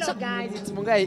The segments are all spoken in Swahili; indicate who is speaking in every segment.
Speaker 1: Hello guys, it's Mungai.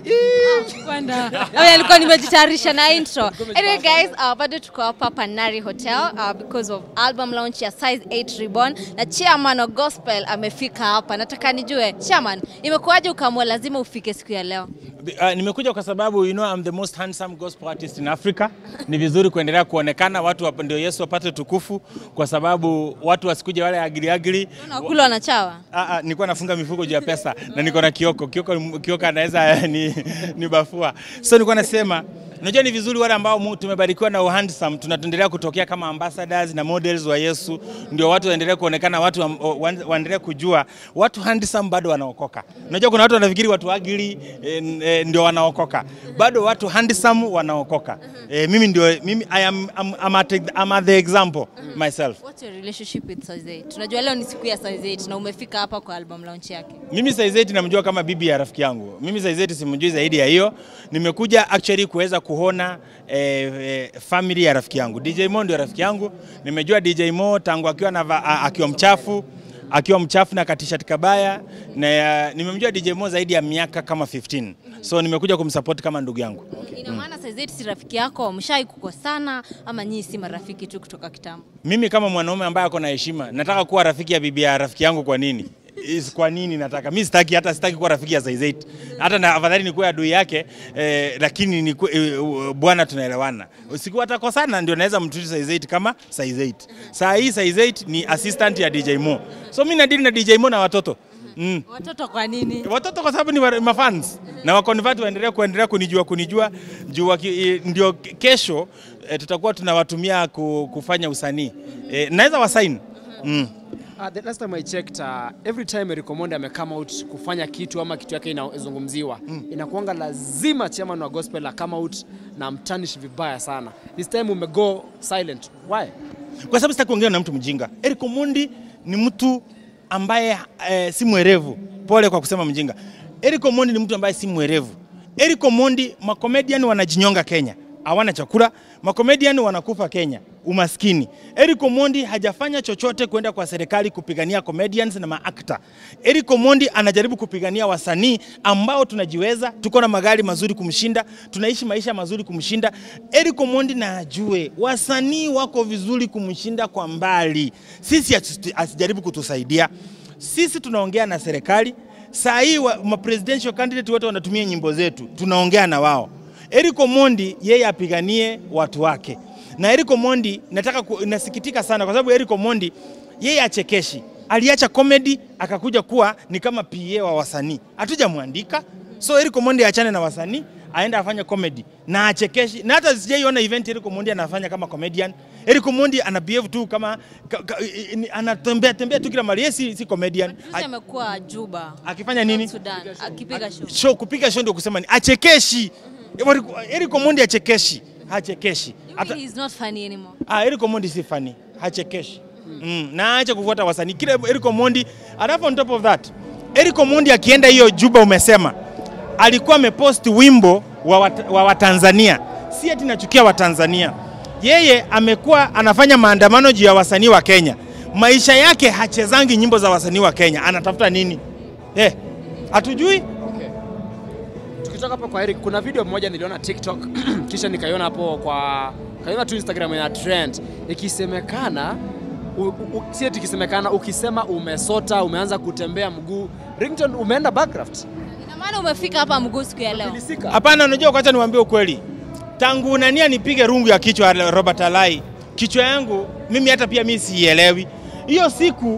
Speaker 2: Bwana. Wewe alikuwa nimejitayarisha na intro. Anyway guys, uh, bado tuko hapa Panari Hotel uh, because of album launch ya Size 8 Reborn na chairman wa gospel amefika hapa. Nataka nijue chairman, imekuwaje ukaamua lazima ufike siku ya leo?
Speaker 3: Uh, nimekuja kwa sababu you know I'm the most handsome gospel artist in Africa. Ni vizuri kuendelea kuonekana watu wap, ndio Yesu wapate tukufu, kwa sababu watu wasikuje wale agili agili.
Speaker 2: Unakula wanachawa?
Speaker 3: Ah, ah, nilikuwa nafunga mifuko juu ya pesa na niko na Kioko. Kioko, Kioko anaweza ni, ni bafua. So nilikuwa nasema Unajua ni vizuri wale ambao mu- tumebarikiwa na uhandsome tunaendelea kutokea kama ambassadors na models wa Yesu, ndio watu waendelee kuonekana, watu wa- wa- waendelee kujua watu handsome bado wanaokoka. Unajua kuna watu wanafikiri watu agili eh, eh, ndio wanaokoka, bado watu handsome wanaokoka. Eh, mimi ndio mimi I am I'm, I'm, at, I'm at the example myself.
Speaker 2: What's your relationship with Size 8? Tunajua leo ni siku ya Size 8 na umefika hapa kwa album launch yake.
Speaker 3: Mimi Saizeti namjua kama bibi ya rafiki yangu. Mimi Saizeti simjui zaidi ya hiyo. Nimekuja actually kuweza kuona eh, eh, family ya rafiki yangu. DJ Mo ndio rafiki yangu. Nimejua DJ Mo tangu akiwa na akiwa mchafu akiwa mchafu na katishati kabaya na uh, nimemjua DJ Mo zaidi ya miaka kama 15. So nimekuja kumsupport kama ndugu yangu.
Speaker 2: Ina maana Size 8 si rafiki yako, mshai kukosana ama nyinyi si marafiki tu kutoka kitambo?
Speaker 3: Mimi kama mwanaume ambaye ako na heshima, nataka kuwa rafiki ya bibi ya rafiki yangu kwa nini? Is kwa nini nataka? Mimi sitaki hata sitaki kuwa rafiki ya Size 8. Hata na afadhali nikuwe adui yake eh, lakini ni eh, bwana tunaelewana. Usiku atakosana ndio naweza mtreat Size 8 kama Size 8. Saa hii Size 8 ni assistant ya DJ Mo. So mimi nadili na DJ Mo na watoto. Mm.
Speaker 2: Watoto kwa nini?
Speaker 3: Watoto kwa sababu ni wa- mafans na wakonvert waendelea kuendelea kunijua kunijua juu waki- eh, ndio kesho eh, tutakuwa tunawatumia ku- kufanya usanii eh, naweza wasaini mm.
Speaker 1: Uh, the last time I checked, uh, every time Eric Omondi ame come out kufanya kitu ama kitu yake inazungumziwa mm. inakuanga lazima chairman wa gospel come out na mtanish vibaya sana. This time umego silent. Why?
Speaker 3: kwa sababu sitaki kuongea na mtu mjinga. Eric Omondi ni mtu ambaye eh, si mwerevu. Pole kwa kusema mjinga. Eric Omondi ni mtu ambaye si mwerevu. Eric Omondi, makomedian wanajinyonga Kenya, hawana chakula. Makomedian wanakufa Kenya, umaskini. Eric Omondi hajafanya chochote kwenda kwa serikali kupigania comedians na maakta. Eric Omondi anajaribu kupigania wasanii ambao tunajiweza, tuko na magari mazuri kumshinda, tunaishi maisha mazuri kumshinda. Eric Omondi na ajue wasanii wako vizuri kumshinda kwa mbali. Sisi asi- asijaribu kutusaidia. Sisi tunaongea na serikali. Saa hii wa- ma presidential candidate wote wanatumia nyimbo zetu, tunaongea na wao. Eric Omondi yeye apiganie watu wake. Na Eric Omondi nataka ku, nasikitika sana kwa sababu Eric Omondi yeye achekeshi. Aliacha comedy akakuja kuwa ni kama PA wa wasanii. Hatujamwandika. So Eric Omondi achane na wasanii aende afanye comedy na achekeshi. Na hata sijaiona event Eric Omondi anafanya kama comedian. Eric Omondi ana behave tu kama ka, ka, ni- anatembea tembea tu kila mahali. Yeye si, si comedian.
Speaker 2: Juzi amekuwa Juba.
Speaker 3: Akifanya nini?
Speaker 2: Sudan, akipiga show.
Speaker 3: show kupiga show ndio kusema ni achekeshi. Eric Omondi achekeshi, hachekeshi.
Speaker 2: You
Speaker 3: Hata
Speaker 2: mean he's not funny anymore.
Speaker 3: ah, Eric Omondi si funny, hachekeshi. Mm. Na acha kufuata wasanii. Kile Eric Omondi, alafu on top of that, Eric Omondi akienda hiyo Juba umesema alikuwa amepost wimbo wa, wat, wa Watanzania, si ati nachukia Watanzania. Yeye amekuwa anafanya maandamano juu ya wasanii wa Kenya. Maisha yake hachezangi nyimbo za wasanii wa Kenya, anatafuta nini? Eh, hatujui
Speaker 1: Okay. Tukitoka hapo kwa Eric, kuna video moja niliona TikTok kisha nikaiona hapo kwa kaiona tu Instagram ya trend ikisemekana u, u, si eti ikisemekana ukisema umesota umeanza kutembea mguu ringtone umeenda backcraft
Speaker 2: Ina maana umefika hapa mguu siku ya leo.
Speaker 1: Filisika.
Speaker 3: Hapana, unajua kwanza niwaambie ukweli. Tangu nania nipige rungu ya kichwa ya Robert Alai, kichwa yangu mimi hata pia mimi siielewi. Hiyo siku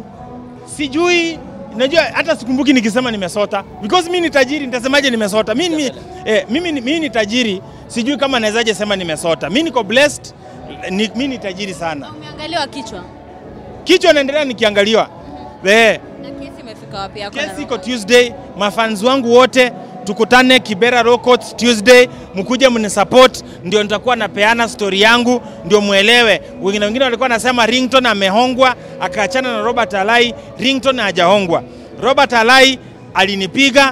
Speaker 3: sijui najua hata sikumbuki nikisema nimesota because mimi ni tajiri nitasemaje nimesota mimi, mimi, eh, mimi, ni- mimi ni tajiri sijui kama nawezaje sema nimesota mimi niko blessed ni, mimi ni tajiri sana
Speaker 2: Umeangaliwa kichwa.
Speaker 3: kichwa naendelea nikiangaliwa eh,
Speaker 2: Na kesi imefika wapi yako? na
Speaker 3: Kesi iko
Speaker 2: Robert?
Speaker 3: Tuesday. Mafans wangu wote tukutane Kibera Raw Court Tuesday, mkuje mnisupport, ndio nitakuwa napeana story yangu, ndio muelewe. Wengine wengine walikuwa nasema Ringtone amehongwa akaachana na Robert Alai. Ringtone hajahongwa. Robert Alai alinipiga,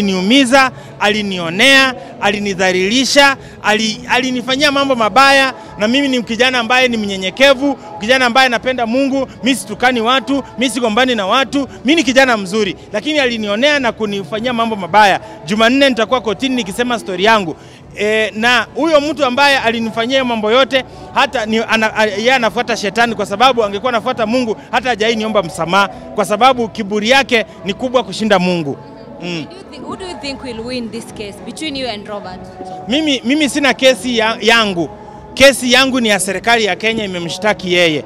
Speaker 3: aliniumiza, alinionea, alinidhalilisha, ali, alinifanyia mambo mabaya na mimi ni kijana ambaye ni mnyenyekevu, kijana ambaye napenda Mungu, mi situkani watu, mi sigombani na watu, mi ni kijana mzuri, lakini alinionea na kunifanyia mambo mabaya. Jumanne nitakuwa kotini nikisema stori yangu. E, na huyo mtu ambaye alinifanyia mambo yote hata ni, ana, a- yeye anafuata shetani kwa sababu angekuwa anafuata Mungu hata hajai niomba msamaha kwa sababu kiburi yake ni kubwa kushinda Mungu. Mm.
Speaker 2: Do you thi- Who do you think will win this case between you and Robert?
Speaker 3: Mimi, mimi sina kesi ya, yangu. Kesi yangu ni ya serikali ya Kenya imemshtaki yeye.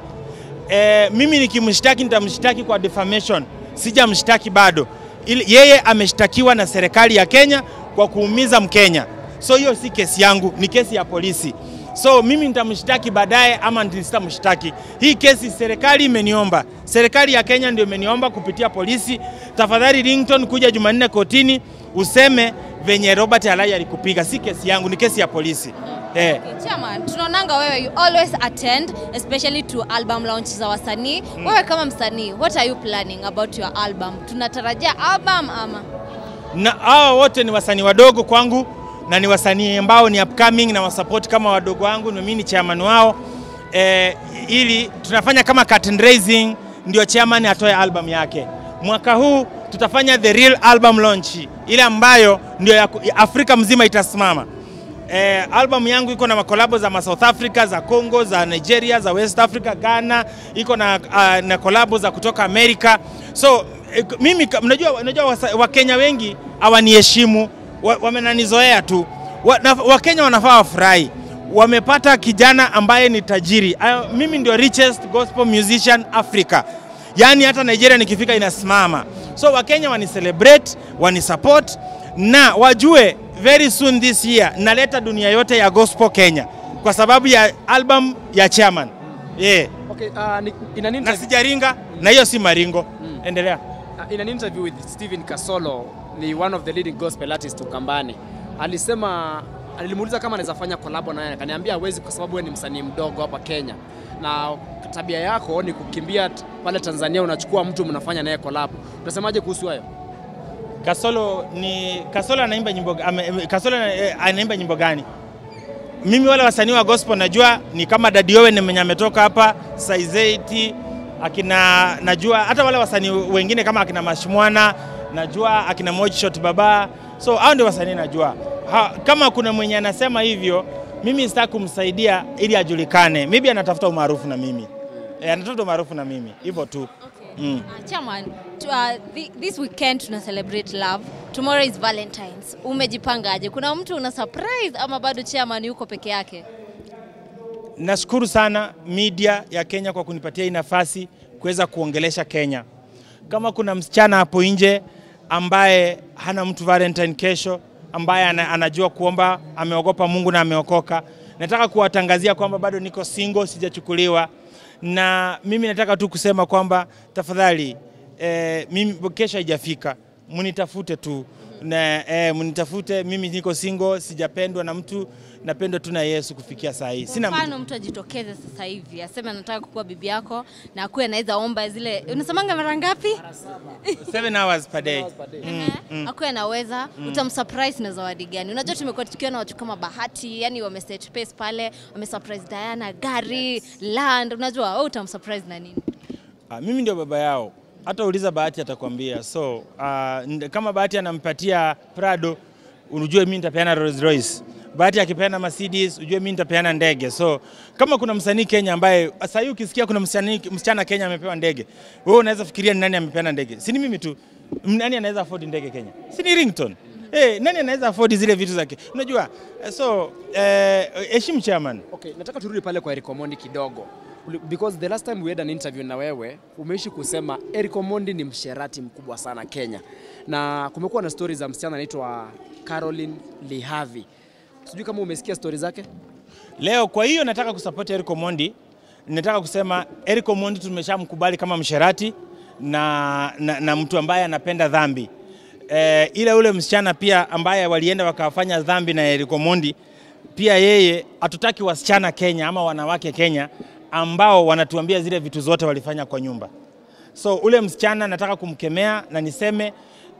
Speaker 3: E, mimi nikimshtaki nitamshtaki kwa defamation, sijamshtaki bado. Ili, yeye ameshtakiwa na serikali ya Kenya kwa kuumiza Mkenya, so hiyo si kesi yangu, ni kesi ya polisi. So mimi nitamshtaki baadaye ama sitamshtaki. Hii kesi serikali imeniomba, serikali ya Kenya ndio imeniomba kupitia polisi. Tafadhali Rington, kuja Jumanne kotini useme venye Robert Alai alikupiga. Si kesi yangu, ni kesi ya polisi eh.
Speaker 2: Okay, Chairman, tunaonanga wewe you always attend especially to album launch za wasanii. Wewe kama msanii, what are you planning about your album? Tunatarajia album ama?
Speaker 3: na hawa wote ni wasanii wadogo kwangu na ni wasanii ambao ni upcoming na wasupport kama wadogo wangu, na mimi ni chairman wao eh, ili tunafanya kama curtain raising, ndio chairman atoe album yake. Mwaka huu tutafanya the real album launch, ile ambayo ndio ya, ya Afrika mzima itasimama. Eh, album yangu iko na makolabo za ma South Africa, za Congo, za Nigeria, za West Africa, Ghana, iko na, uh, na kolabo za kutoka Amerika. So eh, mimi ka- mnajua, unajua wasa- Wakenya wengi hawaniheshimu, wa- wamenanizoea tu. Wa- na- Wakenya wanafaa wafurahi, wamepata kijana ambaye ni tajiri. Uh, mimi ndio richest gospel musician Africa, yaani hata Nigeria nikifika inasimama. So Wakenya wani celebrate, wani support na wajue very soon this year naleta dunia yote ya gospel Kenya kwa sababu ya album ya chairman yeah.
Speaker 1: Okay, uh, ni, in an
Speaker 3: Na
Speaker 1: interview,
Speaker 3: sijaringa na hiyo si maringo. Endelea.
Speaker 1: uh, in an interview with Stephen Kasolo, ni one of the leading gospel artists Ukambani, alisema nilimuuliza kama anaweza fanya collab na yeye, akaniambia hawezi kwa sababu wewe ni msanii mdogo hapa Kenya na tabia yako ni kukimbia t- pale Tanzania, unachukua mtu mnafanya naye collab. Utasemaje kuhusu hayo?
Speaker 3: Kasolo ni Kasolo anaimba nyimbo ame, Kasolo eh, anaimba nyimbo gani? Mimi wale wasanii wa gospel najua ni kama Daddy Owen mwenye ametoka hapa Size 8 akina najua hata wale wasanii wengine kama akina Mashmwana najua akina Moji Shot Baba so hao ndio wasanii najua ha, kama kuna mwenye anasema hivyo mimi sitaki kumsaidia ili ajulikane maybe anatafuta umaarufu na mimi eh, anatafuta umaarufu na mimi hivyo tu Mm.
Speaker 2: Uh, Chairman, to, uh, thi- this weekend tuna celebrate love. Tomorrow is Valentines. Umejipangaje? Kuna mtu una surprise ama bado chairman yuko peke yake?
Speaker 3: Nashukuru sana media ya Kenya kwa kunipatia hii nafasi kuweza kuongelesha Kenya. Kama kuna msichana hapo nje ambaye hana mtu Valentine kesho, ambaye ana, anajua kuomba, ameogopa Mungu na ameokoka, nataka kuwatangazia kwamba bado niko single, sijachukuliwa, na mimi nataka tu kusema kwamba tafadhali, eh, mimi kesho haijafika, mnitafute tu na eh, mnitafute. Mimi niko single, sijapendwa na mtu, napendwa tu na Yesu kufikia saa hii. Sina mtu.
Speaker 2: Mfano mtu ajitokeze sasa hivi aseme anataka kukuwa bibi yako na akuwe anaweza omba zile unasemanga mara ngapi?
Speaker 3: Seven hours per day.
Speaker 2: Ehe, akuwe anaweza utamsurprise na zawadi gani? Unajua tumekuwa tukiona watu kama Bahati, yani wameset pace pale, wamesurprise Diana gari, land, unajua wewe utamsurprise na nini?
Speaker 3: Ah, mimi ndio baba yao, hata uliza Bahati atakwambia. So ah, nd- kama Bahati anampatia Prado, unujue mimi nitapeana Rolls Royce. Bahati akipeana Mercedes, ujue mimi nitapeana ndege. So kama kuna msanii Kenya ambaye sasa hivi ukisikia kuna msanii msichana Kenya amepewa ndege, wewe unaweza fikiria ni nani amepeana ndege? Si ni mimi tu. M- Nani anaweza afford ndege Kenya? Si ni Ringtone. Eh, nani anaweza afford zile vitu zake? Unajua? eh, So eh, heshimu chairman.
Speaker 1: Okay, nataka turudi pale kwa Eric Omondi kidogo Uli- because the last time we had an interview na wewe umeishi kusema Eric Omondi ni msherati mkubwa sana Kenya, na kumekuwa na stori za msichana anaitwa Caroline Lihavi. Sijui kama umesikia stori zake.
Speaker 3: Leo kwa hiyo nataka kusupport Eric Omondi. Nataka kusema Eric Omondi tumeshamkubali kama msherati na, na, na mtu ambaye anapenda dhambi. E, ila ule msichana pia ambaye walienda wakafanya dhambi na Eric Omondi pia yeye hatutaki wasichana Kenya ama wanawake Kenya ambao wanatuambia zile vitu zote walifanya kwa nyumba. So ule msichana nataka kumkemea na niseme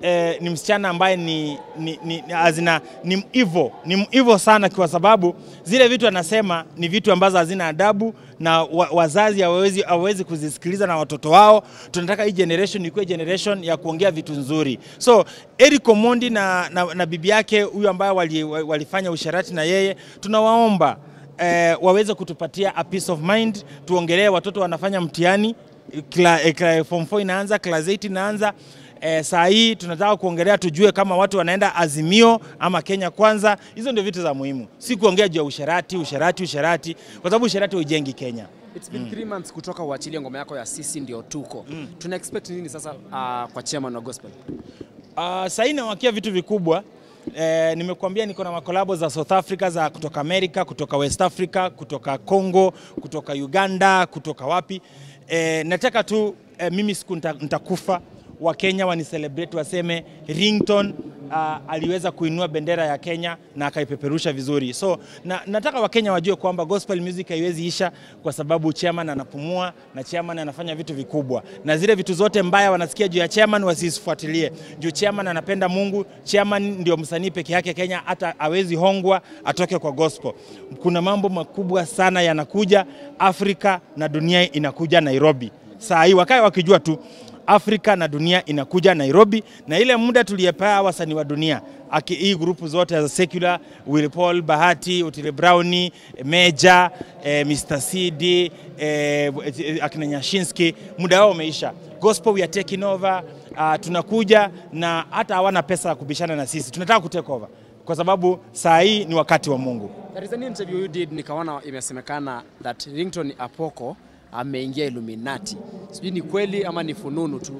Speaker 3: eh, ni msichana ambaye ni, ni, ni, ni, azina, ni mwivo ni mwivo sana, kwa sababu zile vitu anasema ni vitu ambazo hazina adabu na wa, wazazi hawawezi hawawezi kuzisikiliza na watoto wao. Tunataka hii generation ikuwe generation ya kuongea vitu nzuri. So Eric Omondi na, na, na bibi yake huyu ambaye wali, walifanya usharati na yeye, tunawaomba eh, waweze kutupatia a peace of mind, tuongelee watoto wanafanya mtihani Kla, eh, kla, form 4 inaanza, class 8 inaanza. Eh, saa hii tunataka kuongelea tujue kama watu wanaenda Azimio ama Kenya Kwanza. Hizo ndio vitu za muhimu, si kuongea juu ya usharati, usharati, usharati, kwa sababu usharati hujengi Kenya.
Speaker 1: It's been three months kutoka uachilie ngoma yako ya sisi ndio tuko. Tuna expect nini sasa uh, kwa chairman wa gospel?
Speaker 3: Uh, saa hii nawakia vitu vikubwa eh, nimekuambia niko na makolabo za South Africa za kutoka America, kutoka West Africa, kutoka Congo, kutoka Uganda, kutoka wapi. Eh, nataka tu eh, mimi siku nita- nitakufa Wakenya wanicelebrate waseme Ringtone uh, aliweza kuinua bendera ya Kenya na akaipeperusha vizuri. So na, nataka Wakenya wajue kwamba gospel music haiwezi isha kwa sababu chairman anapumua na chairman anafanya vitu vikubwa, na zile vitu zote mbaya wanasikia juu ya chairman wasifuatilie. Juu chairman anapenda Mungu, chairman ndio msanii peke yake Kenya, hata hawezi hongwa atoke kwa gospel. Kuna mambo makubwa sana yanakuja Afrika na dunia inakuja Nairobi. Saa hii wakae wakijua tu Afrika na dunia inakuja Nairobi, na ile muda tuliyepea wasanii wa dunia aki, hii grupu zote za secular, Will Paul, Bahati, Otile Brown, Meja, eh, Mr CD, eh, akina Nyashinski, muda wao umeisha. Gospel we are taking over. Uh, tunakuja na hata hawana pesa ya kubishana na sisi, tunataka kutake over kwa sababu saa hii ni wakati wa Mungu.
Speaker 1: There is an interview you did nikaona imesemekana that Ringtone Apoko ameingia Illuminati. Sijui ni kweli ama ni fununu tu.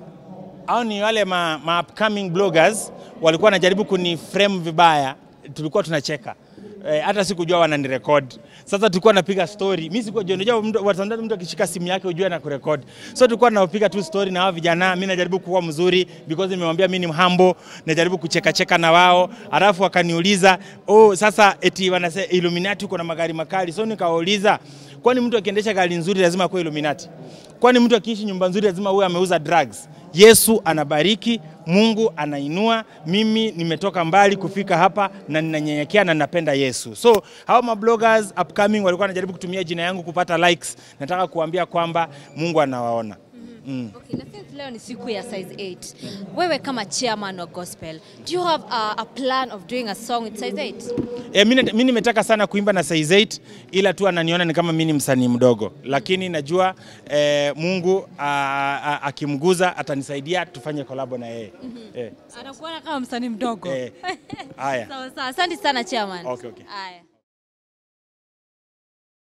Speaker 3: au ni wale ma, ma upcoming bloggers walikuwa wanajaribu kuniframe vibaya, tulikuwa tunacheka Eh, hata sikujua wananirekod. Sasa tulikuwa napiga story, mimi sikujua, unajua mtu watandao mtu akishika simu yake ujue na kurekod. So tulikuwa tunapiga tu story na hao vijana, mimi najaribu kuwa mzuri because nimemwambia mimi ni mhambo, najaribu kucheka cheka na wao, alafu wakaniuliza oh, sasa eti wanasema Illuminati uko na magari makali. So nikawauliza kwani mtu akiendesha gari nzuri lazima kuwa Illuminati? Kwani mtu akiishi nyumba nzuri lazima huwe ameuza drugs? Yesu anabariki, Mungu anainua. Mimi nimetoka mbali kufika hapa na ninanyenyekea na ninapenda Yesu. So hao mabloggers upcoming walikuwa wanajaribu kutumia jina yangu kupata likes. Nataka kuambia kwamba Mungu anawaona. Mm.
Speaker 2: Okay, na since leo ni siku ya size 8 wewe kama chairman wa gospel do you have a, a plan of doing a song with size 8
Speaker 3: E, mi nimetaka sana kuimba na Size 8 ila tu ananiona ni kama mi ni msanii mdogo, lakini najua e, Mungu a- a- akimguza atanisaidia tufanye kolabo na yeye. Eh,
Speaker 2: anakuona kama msanii mdogo
Speaker 3: eh, haya.
Speaker 2: sawa sawa asante sana chairman
Speaker 3: Okay, okay.
Speaker 2: haya